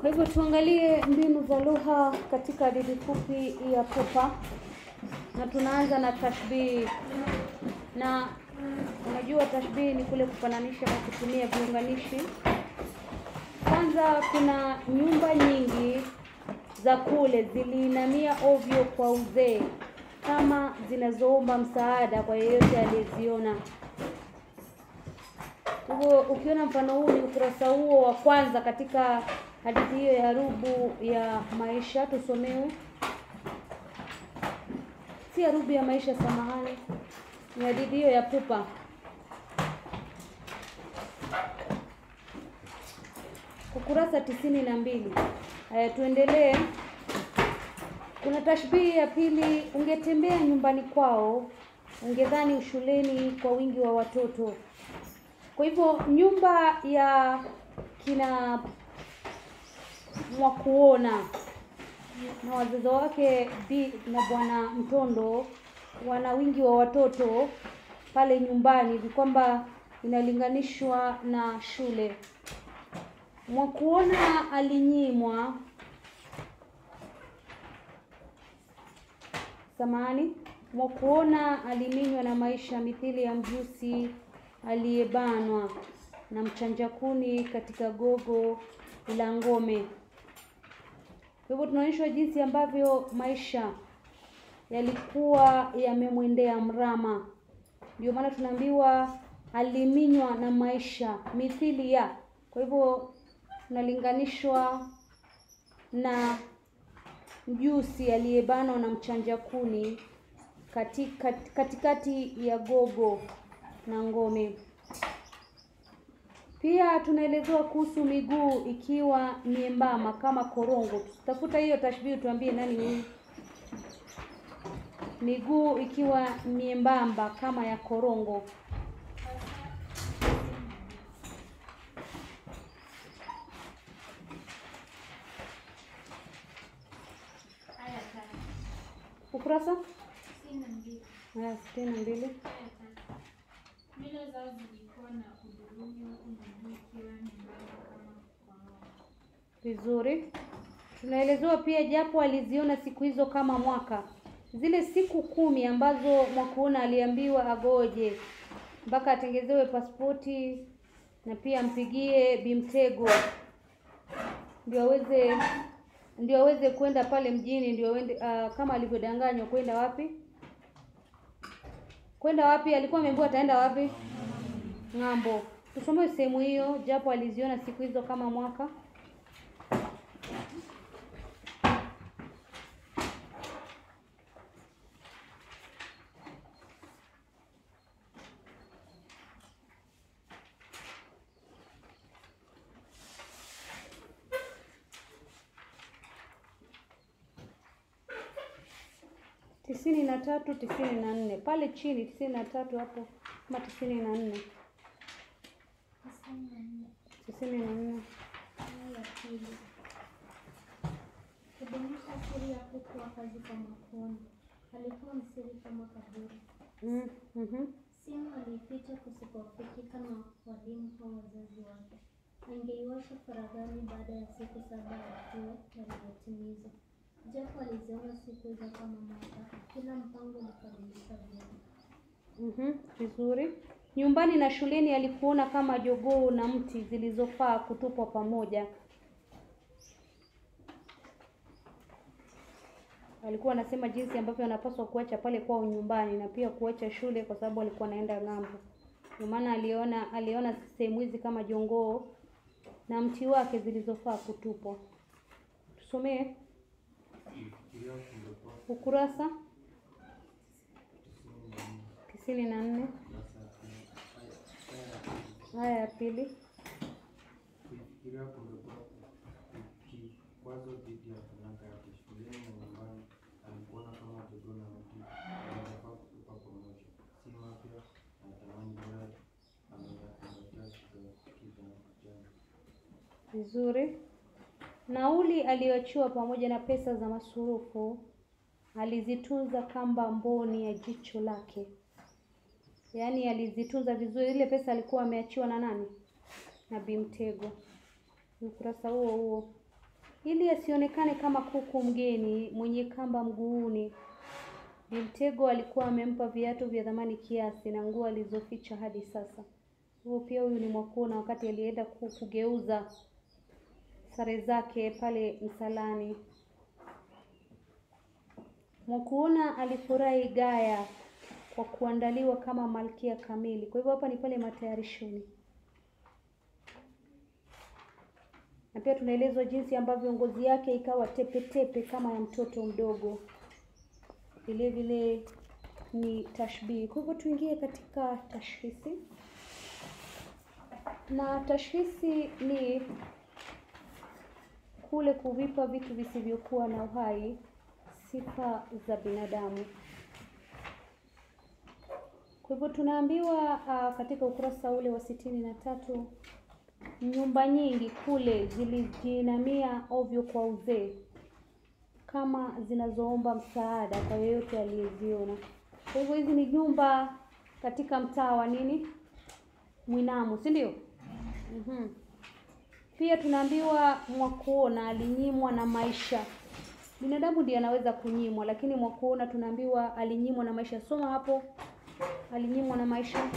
Kwa hivyo tuangalie mbinu za lugha katika hadithi fupi ya Pupa, na tunaanza na tashbihi. Na unajua tashbihi ni kule kufananisha kwa kutumia viunganishi. Kwanza, kuna nyumba nyingi za kule ziliinamia ovyo kwa uzee, kama zinazoomba msaada kwa yeyote aliyeziona. Kwa hivyo ukiona mfano huu ni ukurasa huo wa kwanza katika hadithi hiyo ya Rubu ya Maisha. Tusomewe, si ya Rubu ya Maisha, samahani, ni hadithi hiyo ya Pupa. Ukurasa tisini na mbili. Haya, tuendelee. Kuna tashbihi ya pili. Ungetembea nyumbani kwao, ungedhani ushuleni kwa wingi wa watoto. Kwa hivyo nyumba ya kina Mwakuona na wazazi wake Bi na Bwana Mtondo wana wingi wa watoto pale nyumbani hivi kwamba inalinganishwa na shule. Mwakuona alinyimwa, samahani, Mwakuona aliminywa na maisha mithili ya mjusi aliyebanwa na mchanja kuni katika gogo la ngome. Kwa hivyo tunaonyeshwa jinsi ambavyo maisha yalikuwa yamemwendea mrama. Ndio maana tunaambiwa aliminywa na maisha mithili ya. Kwa hivyo tunalinganishwa na mjusi aliyebanwa na mchanja kuni katika katikati ya gogo na ngome. Pia tunaelezewa kuhusu miguu ikiwa miembamba kama korongo. Tafuta hiyo tashbihi, tuambie nani huyu. Miguu ikiwa miembamba kama ya korongo. Ukurasa haya sitini na mbili. Mila zao zilikuwa na hudhurungi huku miguu ikiwa nyembamba kama korongo. Vizuri. Tunaelezewa pia japo aliziona siku hizo kama mwaka, zile siku kumi ambazo Mwakuona aliambiwa agoje mpaka atengezewe pasipoti na pia ampigie Bimtego ndio aweze ndio aweze kwenda pale mjini, ndio awende uh, kama alivyodanganywa kwenda wapi? Kwenda wapi? Alikuwa ameambiwa ataenda wapi? Ng'ambo. Tusome sehemu hiyo, japo aliziona siku hizo kama mwaka. tisini na tatu tisini na nne pale chini, tisini na tatu hapo ama tisini na nne Tisini na nne. tisini na nne Aya ya pili. Kudumisha siri ya kuwa kazi kwa Mwakuona. Alikuwa msiri kama kaburi. mm, mhm. Simu aliificha kusipofikika na walimu au wazazi wake. Angeiwasha faraghani baada ya siku saba yakiwa yaliyotimizwa. Japo aliziona siku hizo kama mwaka, kila mpango ulikamilika vyema. Mhm, vizuri. Nyumbani na shuleni alikuona kama jogoo na mti zilizofaa kutupwa pamoja. Alikuwa anasema jinsi ambavyo anapaswa kuacha pale kwao nyumbani na pia kuacha shule kwa sababu alikuwa anaenda ng'ambo. Ndio maana aliona aliona sehemu hizi kama jongoo na mti wake zilizofaa kutupwa. Tusomee ukurasa tisini na nne aya ya pili. Kufikiria kungekuwa kikwazo dhidi ya talanta yake shuleni na nyumbani. Alikuona kama jogoo na mti wanafaa kutupa pamoja, si mapya anatamani bora ameyakumbatia kijana. Vizuri. Nauli aliyoachiwa pamoja na pesa za masurufu alizitunza kamba mboni ya jicho lake. Yaani alizitunza vizuri. Ile pesa alikuwa ameachiwa na nani? Na Bimtego. Ukurasa huo huo. ili asionekane kama kuku mgeni mwenye kamba mguuni. Bimtego alikuwa amempa viatu vya thamani kiasi na nguo alizoficha hadi sasa. Huo pia huyu ni Mwakuona wakati alienda ku- kugeuza sare zake pale msalani. Mwakuona alifurahi gaya kwa kuandaliwa kama malkia kamili. Kwa hivyo hapa ni pale matayarishoni, na pia tunaelezwa jinsi ambavyo ngozi yake ikawa tepe tepe kama ya mtoto mdogo. Vile vile ni tashbihi. Kwa hivyo tuingie katika tashhisi, na tashhisi ni kule kuvipa vitu visivyokuwa na uhai sifa za binadamu. Kwa hivyo tunaambiwa uh, katika ukurasa ule wa sitini na tatu nyumba nyingi kule zilijiinamia ovyo kwa uzee kama zinazoomba msaada kwa yeyote aliyeziona. Kwa hivyo hizi ni nyumba katika mtaa wa nini, Mwinamu, si ndio? Mhm. Pia tunaambiwa Mwakuona alinyimwa na maisha. Binadamu ndiye anaweza kunyimwa, lakini Mwakuona tunaambiwa alinyimwa na maisha. Soma hapo, alinyimwa na maisha.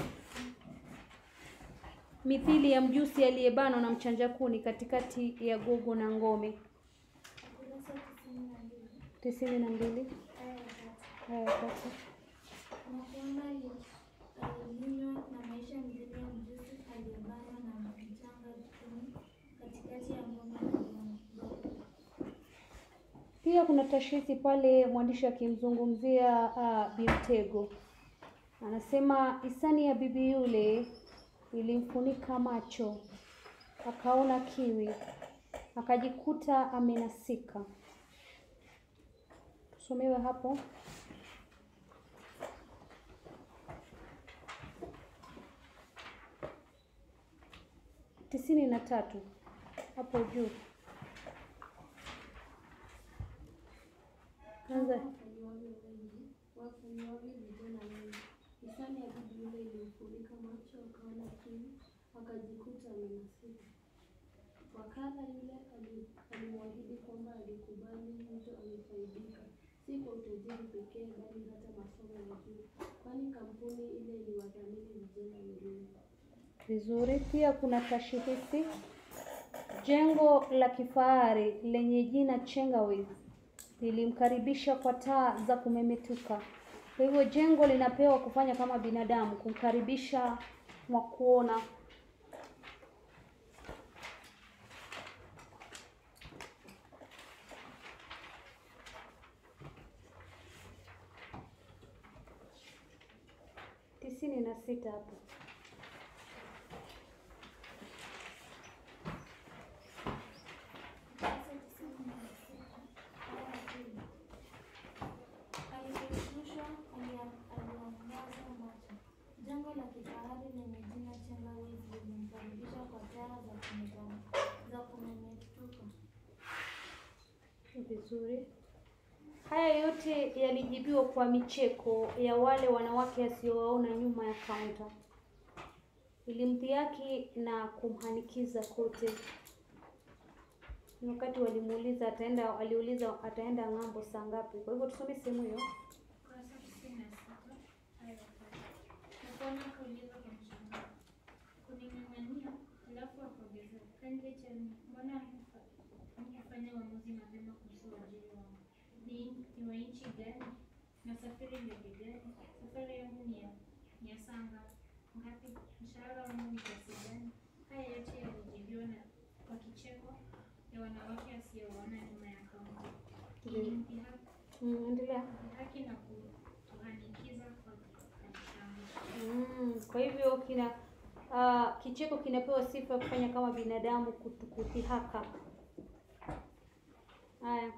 Mithili ya mjusi aliyebanwa na mchanja kuni katikati ya gogo na ngome. Ukurasa tisini na mbili tisini na mbili aya ya tatu. aya ya tatu. Mwakuona ali- alinyimwa na maisha mithili ya mjusi aliyebanwa na mchanga kuni katikati ya ngome na gogo. Pia kuna tashhisi pale mwandishi akimzungumzia uh, Bimtego, anasema hisani ya bibi yule ilimfunika macho, akaona kiwi, akajikuta amenasika. Tusomewe hapo. tisini na tatu hapo juu. Anza. Wafanyiwavyo wengi, wafanyiwavyo vijana wengi. Hisani ya bibi yule ilimfunika macho, akaona kiwi, akajikuta amenasika. Wakala yule ali- alimwahidi kwamba alikubali mtu amefaidika, si kwa utajiri pekee, bali hata masomo ya juu, kwani kampuni ile iliwadhamini vijana elimu. Vizuri. Pia kuna tashihisi jengo la kifahari lenye jina Chengawes lilimkaribisha kwa taa za kumemetuka. Kwa hivyo jengo linapewa kufanya kama binadamu, kumkaribisha Mwakuona. tisini na sita hapo. Ukurasa tisini na sita aya ya pili. Aliposhtushwa alia- aliangaza macho. Jengo la kifahari lenye jina Chengawes lilimkaribisha kwa taa za kumeta- za kumemetuka. Vizuri. Haya yote yalijibiwa kwa micheko ya wale wanawake asiowaona nyuma ya kaunta. Ilimdhihaki na kumhanikiza kote. Ni wakati walimuuliza ataenda, aliuliza ataenda ng'ambo saa ngapi. Kwa hivyo tusome sehemu hiyo. Ukurasa tisini na sita aya ya tatu. Mwakuona akauliza kwa mshangao, kuning'ang'ania, halafu akaongezea, kindly tell me, mbona hamkufa- hamkufanya uamuzi mapema kuhusu uajiri wangu? Ni ni wa nchi gani? Nasafiri ndege gani? Safari yangu ni ya ni ya saa ngapi? ngapi? Mshahara wangu ni kiasi gani? Haya yote yalijibiwa na kwa kicheko ya wanawake asiowaona nyuma ya kaunta. Ilimdhihaki Mm, endelea. haki na kuhanikiza kwa mshangao. Mm, kwa hivyo kina uh, kicheko kinapewa sifa ya kufanya kama binadamu kutu- kudhihaka. Haya,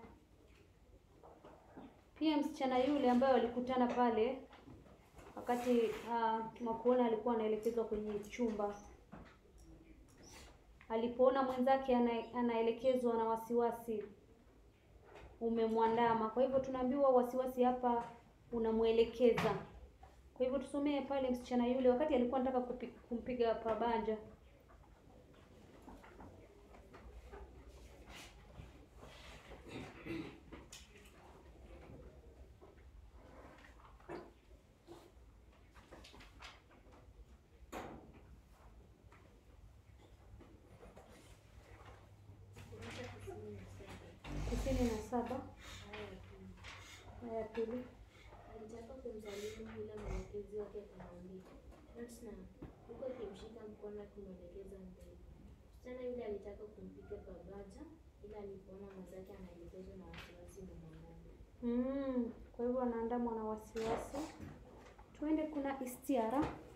pia msichana yule ambaye walikutana pale wakati uh, Mwakuona alikuwa anaelekezwa kwenye chumba, alipoona mwenzake ana, anaelekezwa na wasiwasi umemwandama. Kwa hivyo tunaambiwa wasiwasi hapa unamwelekeza. Kwa hivyo tusomee pale msichana yule wakati alikuwa anataka kupi, kumpiga pabanja. Aya pili. Alitaka kumsalimu ila mwelekezi wake akamwambia not now, huku akimshika mkono akimwelekeza mbele. Msichana yule alitaka kumpiga pabaja ila alipoona mwenzake anaelekezwa na wasiwasi mwanaume. Mm, kwa hivyo anaandamwa na wasiwasi. Tuende, kuna istiara.